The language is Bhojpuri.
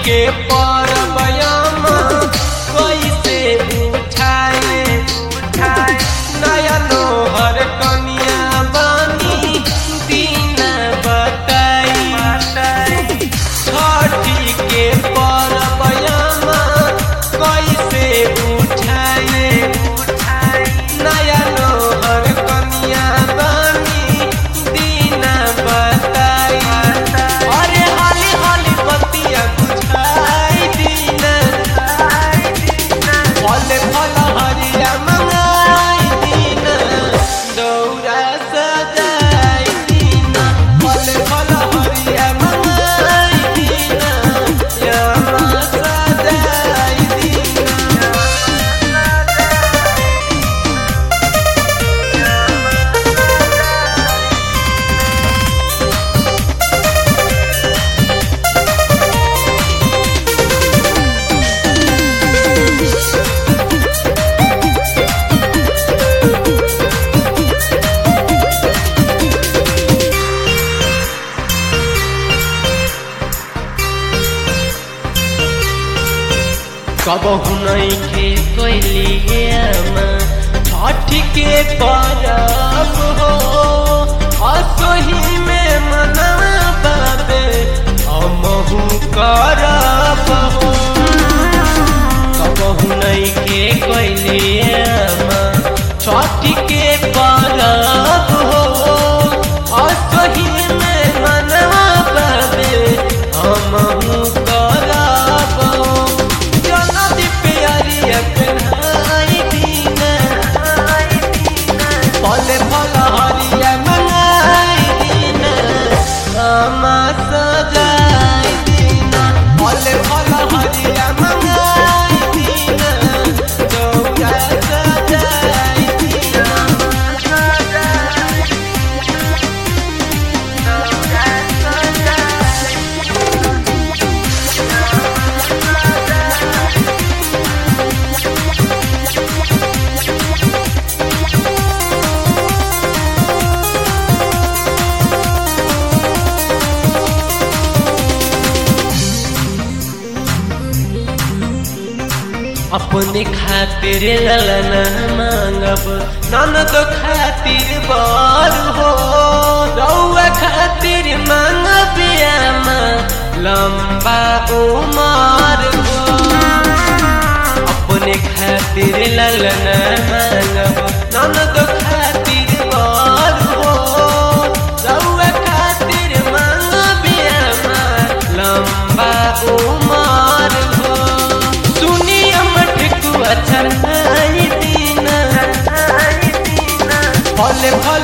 के परबयमा कैसे उठाए नया नोहर कनिया बानी दिन बताई छठी के परबयमा कैसे उठाए नया नोहर कनिया बानी दिन बताई अरे हाली हाली बतिया बुझाई दिन फल फल हरिया मंगाई दिन दौरा सजाई दिन फल फल हरिया मंगाई दिन यामा सजाई दिन कबहु नइखे कैलियामा छठ के परब हो असही में मनवा बाबे हमहु करब हो कबहु नइखे कैलियामा छठ के परब हो असही में मनवा बाबे हमहु करब हो जनदी प्यारिया कन्हाई दीन फल फल हरिया मंगाई दीन आमा सजाई दीन फल फल हरिया मंगाई दीन चौका सजाई दीन अपने खातिर ललना मांगब ननद खातिर बर हो रौआ खातिर मांगब आमा लंबा उमर हो अपने खातिर ललना मांगब ननद खातिर बर हो रौआ खातिर मांगब आमा लंबा उमर हो सुनिया मठकुआ चढ़ाई दीना फल फल